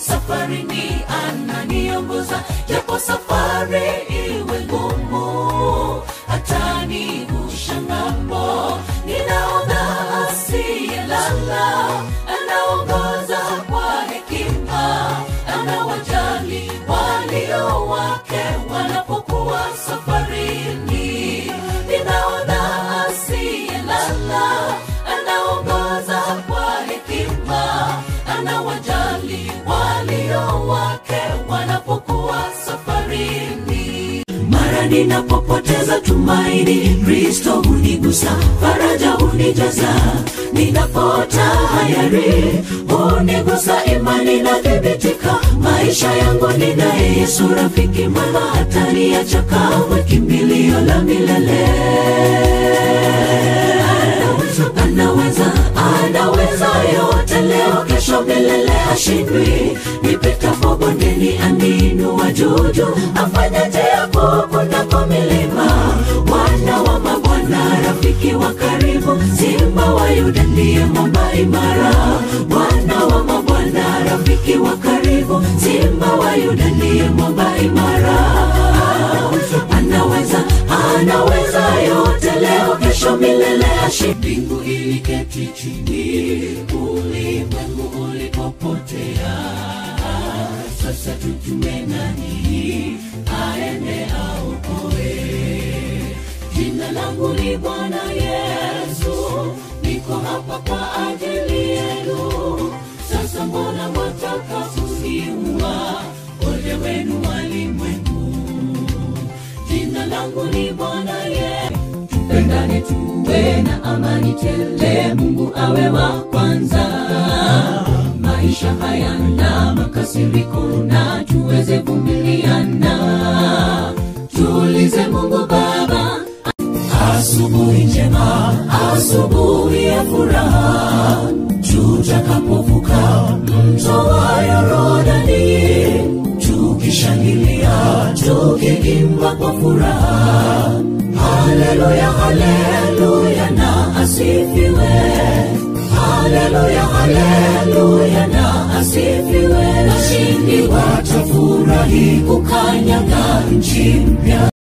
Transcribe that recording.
safarini ananiongoza japo safari iwe ngumu atanivusha ng'ambo ninaona asiyelala anaongoza kwa hekima anawajali walio wake wanapokuwa safarini ninaona asiyelala anaongoza kwa hekima anawajali walio wake wanapokuwa safarini mara ninapopoteza tumaini kristo hunigusa faraja hunijaza ninapota hayari hunigusa imani na thibitika maisha yangu ninaye yesu rafiki mwema hataniacha kamwe kimbilio la milele anaweza anaweza yote leo kesho milele hashindwi nipitapo bondeni aninua juju afanya njia kuu kunako milima wana wa mabwana rafiki wa karibu simba wa yuda ndiye mwamba imara wana wa mabwana rafiki wa karibu simba wa yuda ndiye mwamba imara anaweza anaweza yote leo kesho milele ashi mbingu iliketi chini ulimwengu ulipopotea sasa tutume nani aende aokoe jina langu ni bwana yesu niko hapa kwa ajili yenu sasa mbona mwataka kuniua ole wenu walimwengu jina langu ni bwana ye tupendane tuwe na amani tele mungu awe wa kwanza maisha hayana makasiriko na tuweze vumiliana tuulize mungu baba asubuhi njema asubuhi ya furaha tutakapovuka mto wa yorodani tukishangilia tukiimba kwa furaha haleluya haleluya na asifiwe haleluya haleluya na asifiwe washindi watafurahi kukanyaga nchi mpya